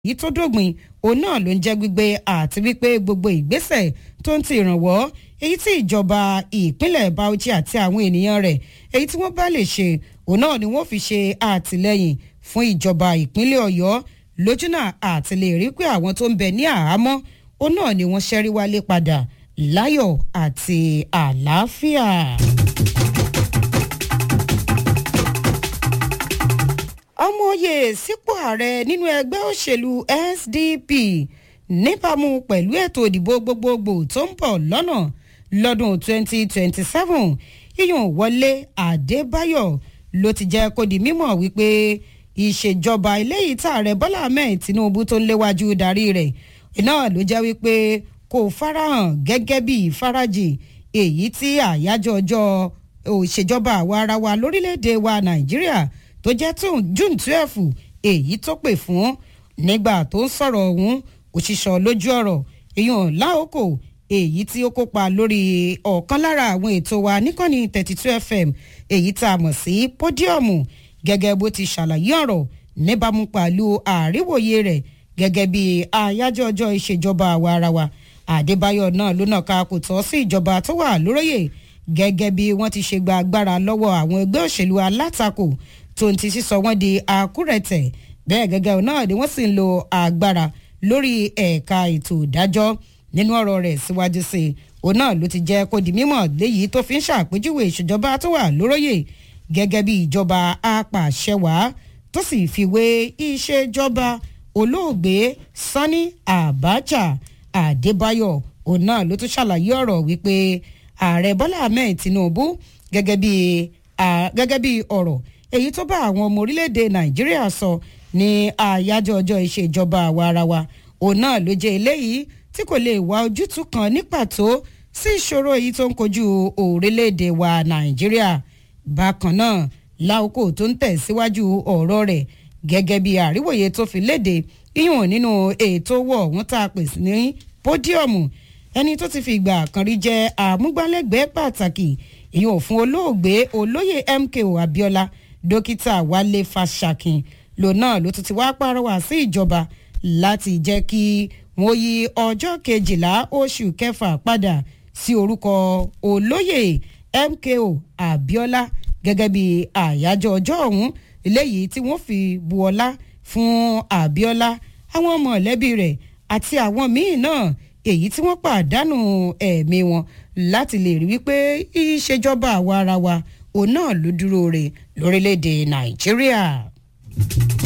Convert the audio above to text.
yìí tó dògbìn òun náà ló ń jẹ́ gbígbé àti wípé gbogbo ìgbésẹ̀ tó ń ti ìrànwọ́ èyí tí ìjọba ìpínlẹ̀ Bauchi àti àwọn ènìyàn rẹ̀ èyí tí wọ́n bá lè ṣe òun náà ni wọ́n fi ṣe àtìlẹ́yìn fún ìjọba ìpínlẹ̀ Ọ̀yọ́ lójúnà àti lè rí pé àwọn tó ń bẹ ní àhámọ́ òun náà ni wọ́n ṣẹ́rí wálé padà láyọ̀ àti àlàáfíà. ọmọ oyè sípò ààrẹ nínú ẹgbẹ́ òṣèlú SDP níbàámu pẹ̀lú ètò ìdìbò gbogbogbò tó ń bọ̀ lọ́nà lọ́dún 2027 iyùn Wọlé Adébáyọ̀ ló ti jẹ́ kó di mímọ̀ wípé ìṣèjọba eléyìí tààrẹ Bọ́lá Ahmed Tinubu tó ń léwájú darí rẹ̀ náà ló jẹ́ wípé kò farahàn gẹ́gẹ́ bí ìfarajì èyí tí àyájọ́ ọjọ́ òṣèjọba àwa ara wa lórílẹ̀‐èdè wa Nàìjíríà tó jẹ́ June twelve èyí tó pè fún nígbà tó ń sọ̀rọ̀ ọ̀hún òṣìṣọ́ lójú ọ̀rọ̀ èèyàn láòkò èyí tí ó kópa lórí ọ̀kan lára àwọn ètò wa níkànnì thirty two fm èyí tá a mọ̀ sí pódíọ̀mù gẹ́gẹ́ bó ti ṣàlàyé ọ̀rọ̀ níbàámu pẹ̀lú àríwòye rẹ̀ gẹ́gẹ́ bí àyájọ́ ọjọ́ ìṣèjọba àwa ara wa àdébáyọ̀ náà ló nàka kò tọ́ sí ìjọba tó wà lóróyè gẹ́gẹ́ bí wọ́n ti ṣe gba agbára lọ́wọ́ àwọn ẹgbẹ́ òṣèlú alátakò tó ń ti sísọ wọ́n di àkúrẹ̀tẹ̀ bẹ́ẹ̀ gẹ́gẹ́ náà ni wọ́n sì ń lo agbára lórí ẹ̀ka ètò ìdájọ́ nínú ọ̀rọ̀ rẹ̀ síwájú sí i òun náà ló ti jẹ́ kó di mímọ̀ léyìí tó fi ń ṣàpèjúwe ìṣèjọba tó wà lóróyè gẹ́gẹ́ bí ìjọba apàṣẹwàá tó sì fi wé ìṣèjọba olóògbé Sani Abacha Adébáyọ̀ òun náà ló tún ṣàlàyé ọ̀rọ̀ wípé ààrẹ Bọ́lá Ahmed Tinubu gẹ́gẹ́ bí gẹ́gẹ́ bí ọ̀rọ̀ èyí tó bá àwọn ọmọ orílẹ̀-èdè Nàìjíríà sọ ní àyájọ́ ọjọ́ ìṣèjọba àwa ara wa òun náà ló jẹ́ eléyìí tí kò lè wá ojútùú kan ní pàtó sí ìṣòro èyí tó ń kojú orílẹ̀-èdè wa Nàìjíríà bákan náà láòkó tó ń tẹ̀síwájú ọ̀rọ̀ rẹ̀ gẹ́gẹ́ bí àríwòye tó fi léde iyùn nínú ètò owó ọ̀hún tá a pè ní pódíọ̀mù ẹni tó ti fi ìgbà kan rí jẹ́ àmúgbálẹ́gbẹ̀ẹ́ pàtàkì ìyún fún olóògbé olóyè MKO Abiola dókítà Wálé Fáṣàkìn lòun náà ló tún ti wá pàrọwà sí ìjọba láti jẹ́ kí wọ́n yí ọjọ́ kejìlá oṣù kẹfà padà sí orúkọ olóyè MKO Abiola gẹ́gẹ́ bí àyájọ́ ọjọ́ ọ̀hún eléyìí tí wọ́n fi bu ọlá fún Abiola àwọn mọ̀lẹ́bí rẹ̀ àti àwọn míì náà èyí tí wọ́n pàdánù ẹ̀mí wọn láti lè rí wípé ìṣèjọba àwa ara wa òun náà ló dúró re lórílẹ̀‐èdè Nàìjíríà.